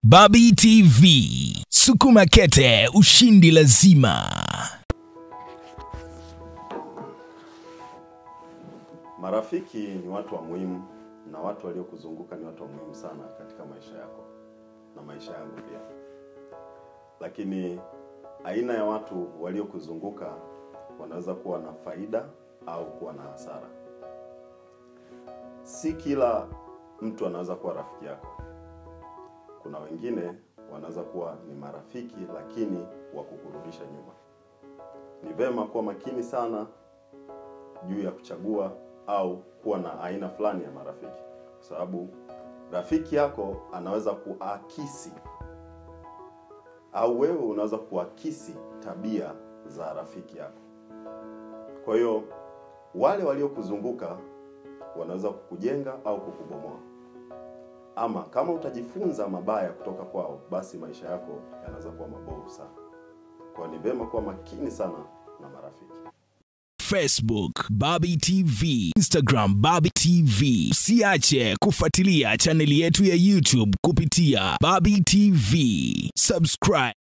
Babi TV, sukuma kete, ushindi lazima. Marafiki ni watu wa muhimu na watu waliokuzunguka ni watu wa muhimu sana katika maisha yako na maisha yangu pia. Lakini aina ya watu waliokuzunguka wanaweza kuwa na faida au kuwa na hasara. Si kila mtu anaweza kuwa rafiki yako. Kuna wengine wanaweza kuwa ni marafiki lakini wa kukurudisha nyuma. Ni vema kuwa makini sana juu ya kuchagua au kuwa na aina fulani ya marafiki, kwa sababu rafiki yako anaweza kuakisi au wewe unaweza kuakisi tabia za rafiki yako. Kwa hiyo wale waliokuzunguka wanaweza kukujenga au kukubomoa, ama kama utajifunza mabaya kutoka kwao, basi maisha yako yanaweza kuwa mabovu sana. Kwa hiyo ni vema kuwa makini sana na marafiki. Facebook Babi TV, Instagram Babi TV. Usiache kufuatilia chaneli yetu ya YouTube kupitia Babi TV. Subscribe.